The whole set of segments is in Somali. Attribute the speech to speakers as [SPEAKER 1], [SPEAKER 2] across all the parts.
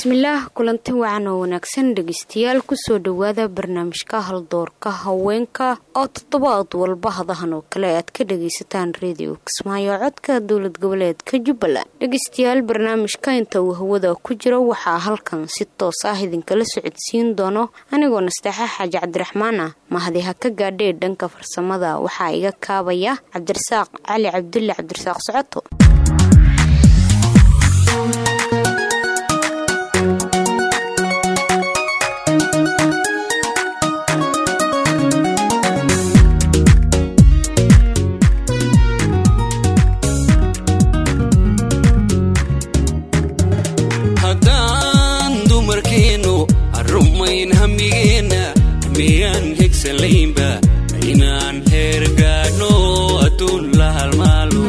[SPEAKER 1] bismillaah kulanti wacan oo wanaagsan dhegeystayaal kusoo dhowaada barnaamijka haldoorka haweenka oo toddobaad walba hadahan oo kale aad ka dhagaysataan redio kismaayo codka dowlad goboleedka jubbaland dhegeystayaal barnaamijka inta uu hawada ku jiro waxaa halkan si toos ah idinkala socodsiin doono anigoo nasteexa xaaji cabdiraxmaan ah mahadi ha ka gaadhee dhanka farsamada waxaa iga kaabaya cabdirasaaq cali cabdulle cabdirasaaq socoto
[SPEAKER 2] haddaan dumarkeennu arrumayn hamigeenna miyaan hegsalaynba inaan heer gaadhno adduun la halmaalo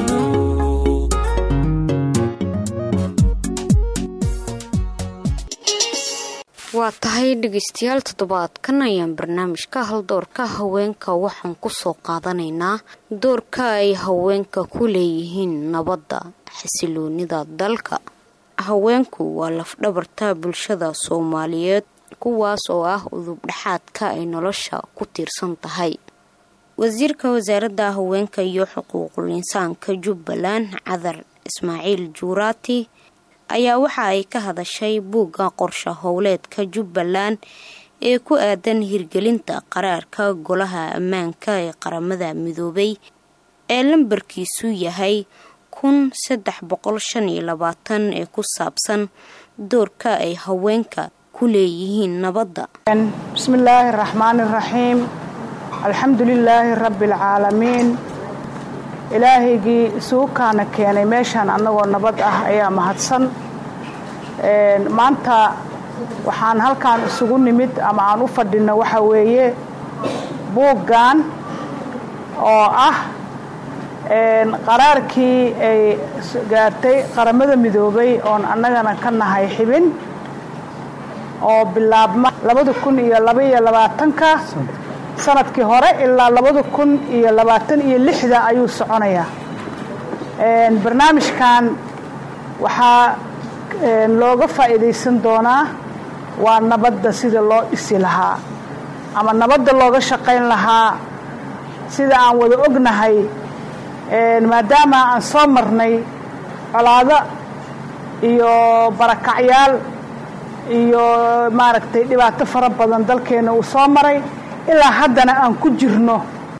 [SPEAKER 1] waa tahay dhegeystayaal toddobaadkan ayaan barnaamijka haldoorka haweenka waxaan kusoo qaadanaynaa doorka ay haweenka ku leeyihiin nabadda xasiloonida dalka haweenku waa lafdhabarta bulshada soomaaliyeed kuwaas oo ah udub dhexaadka ay nolosha ku tiirsan tahay wasiirka wasaaradda haweenka iyo xuquuqul insaanka jubbaland cadar ismaaciil juuraati ayaa waxa ay ka hadashay buugga qorshe howleedka jubbaland ee ku aadan hirgelinta qaraarka golaha ammaanka ee qaramada midoobay ee lambarkiisu yahay kun saddex boqol shan iyo labaatan ee ku saabsan doorka ay haweenka ku leeyihiin nabadda
[SPEAKER 3] bismi illaahi araxmaani iraxiim alxamdu lilaahi rabbi alcaalamiin ilaahaygii isugu kaana keenay meeshaan annagoo nabad ah ayaa mahadsan maanta waxaan halkaan isugu nimid ama aan u fadhino waxaa weeye buuggan oo ah qaraarkii ay gaartay qaramada midoobay oon annagana ka nahay xibin oo bilaabma labada kun iyo labaiyo labaatanka sanadkii hore ilaa labada kun iyo labaatan iyo lixda ayuu soconayaa barnaamijkan waxaa looga faa'iidaysan doonaa waa nabadda sida loo dhisi lahaa ama nabadda looga shaqayn lahaa sida aan wada ognahay maadaama aan soo marnay colaado iyo barakacyaal iyo maaragtay dhibaato fara badan dalkeenna uu soo maray ilaa haddana aan ku jirno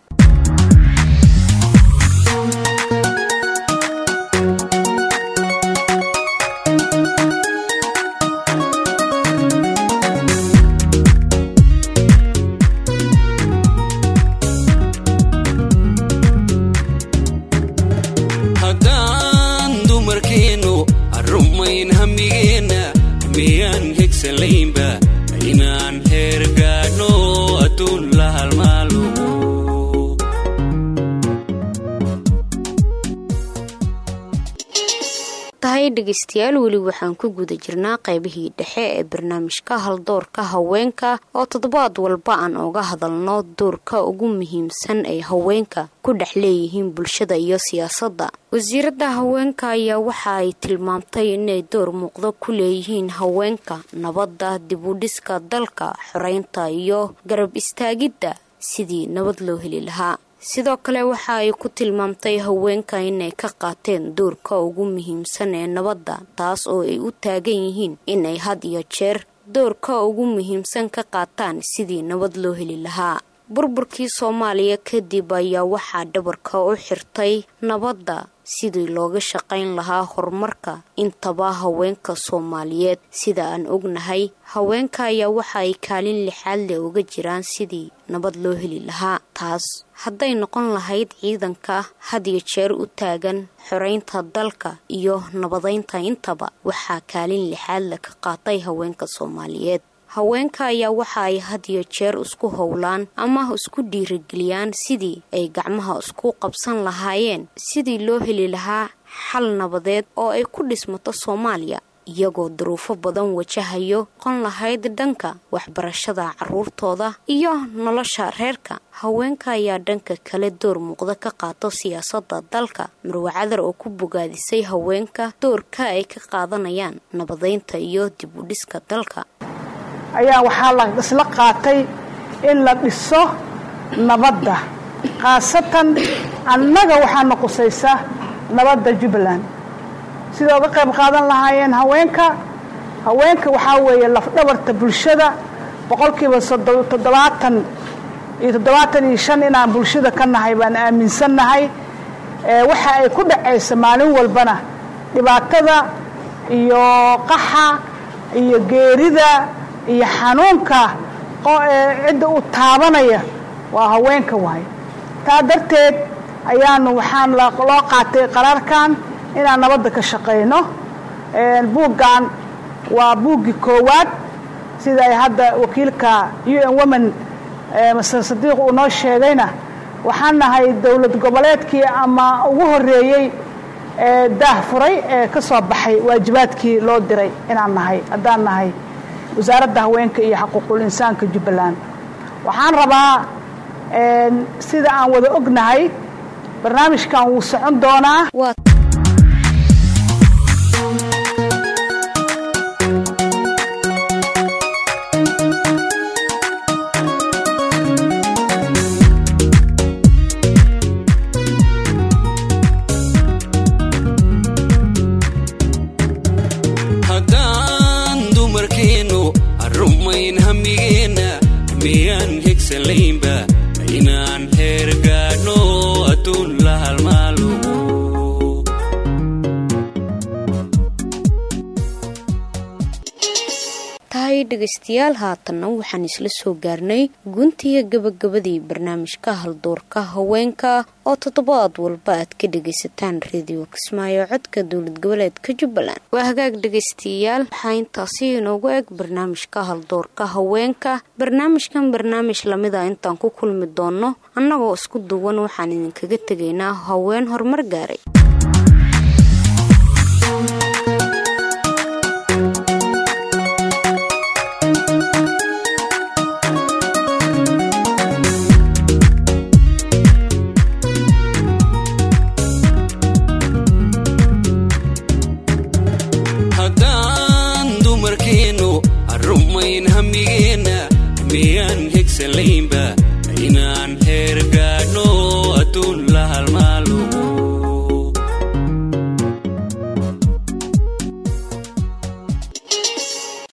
[SPEAKER 2] haddaan dumarkeennu arrumayn hamigeenna miyaan hegsalaynba inaan heer gaadhno adduun la halmaalo
[SPEAKER 1] tahay dhegeystayaal weli waxaan ku guda jirnaa qaybihii dhexe ee barnaamijka haldoorka haweenka oo toddobaad walba aan oga hadalno doorka ugu muhiimsan ay haweenka ku dhex leeyihiin bulshada iyo siyaasadda wasiiradda haweenka ayaa waxa ay tilmaamtay inay door muuqdo ku leeyihiin haweenka nabadda dibudhiska dalka xoreynta iyo garab istaagidda sidii nabad loo heli lahaa sidoo kale waxa ay ku tilmaamtay haweenka inay ka qaateen doorka ugu muhiimsan ee nabadda taas oo ay u taagan yihiin inay had iyo jeer doorka ugu muhiimsan ka qaataan sidii nabad loo heli lahaa burburkii soomaaliya kadib ayaa waxaa dhabarka u xirtay nabadda sidii looga shaqayn lahaa horumarka intaba haweenka soomaaliyeed sida aan ognahay haweenka ayaa waxa ay kaalin lixaad leh uga jiraan sidii nabad loo heli lahaa taas hadday noqon lahayd ciidanka had iyo jeer u taagan xoreynta dalka iyo nabadaynta intaba waxaa kaalin lixaad leh ka qaatay haweenka soomaaliyeed haweenka ayaa waxa ay had iyo jeer isku howlaan ama isku dhiirageliyaan sidii ay gacmaha isku qabsan lahaayeen sidii loo heli lahaa xal nabadeed oo ay ku dhismato soomaaliya iyagoo duruufo badan wajahayo qon lahayd dhanka waxbarashada caruurtooda iyo nolosha reerka haweenka ayaa dhanka kale door muuqda ka qaato siyaasada dalka marwe cadar oo ku bogaadisay haweenka doorka ay ka qaadanayaan nabadeynta iyo dib u dhiska dalka
[SPEAKER 3] ayaa waxaa la isla qaatay in la dhiso nabadda khaasatan annaga waxaana qusaysa nabadda jubbaland sida uga qayb qaadan lahaayeen haweenka haweenka waxaa weeye lafdhabarta bulshada boqolkiiba toddobaatan iyo toddobaatan iyo shan inaan bulshada ka nahay baan aaminsannahay waxa ay ku dhacaysa maalin walbana dhibaatada iyo qaxa iyo geerida iyo xanuunka cidda u taabanaya waa haweenka waay taa darteed ayaanu waxaan loo qaatay qaraarkan inaan nabadda ka shaqayno buuggan waa buuggii koowaad sida ay hadda wakiilka u n women master sadiiq uu noo sheegayna waxaan nahay dowlad goboleedkii ama ugu horeeyey ee daah furay ee ka soo baxay waajibaadkii loo diray inaan nahay haddaan nahay wasaaradda haweenka iyo xaquuqul insaanka jubbaland waxaan rabaa sida aan wada ognahay barnaamijkan wuu socon doonaa
[SPEAKER 2] haddaan dumarkeennu arrumayn hamigeenna miyaan hegsalaynba inaan heer gaadhno adduun la halmaalo
[SPEAKER 1] tahay dhegaystayaal haatanna waxaan isla soo gaarnay guntiga gabagabadii barnaamijka haldoorka haweenka oo toddobaad walba aad ka dhagaysataan reediyo kismaayo codka dowlad goboleedka jubbaland waa hagaag dhegaystayaal waxaa intaasi inoogu eg barnaamijka haldoorka haweenka barnaamijkan barnaamij lamida intaan ku kulmi doonno annagoo isku duwan waxaan idinkaga tegaynaa haween horumar gaaray
[SPEAKER 2] haddaan dumarkeennu arrumayn hamigeenna miyaan hegsalaynba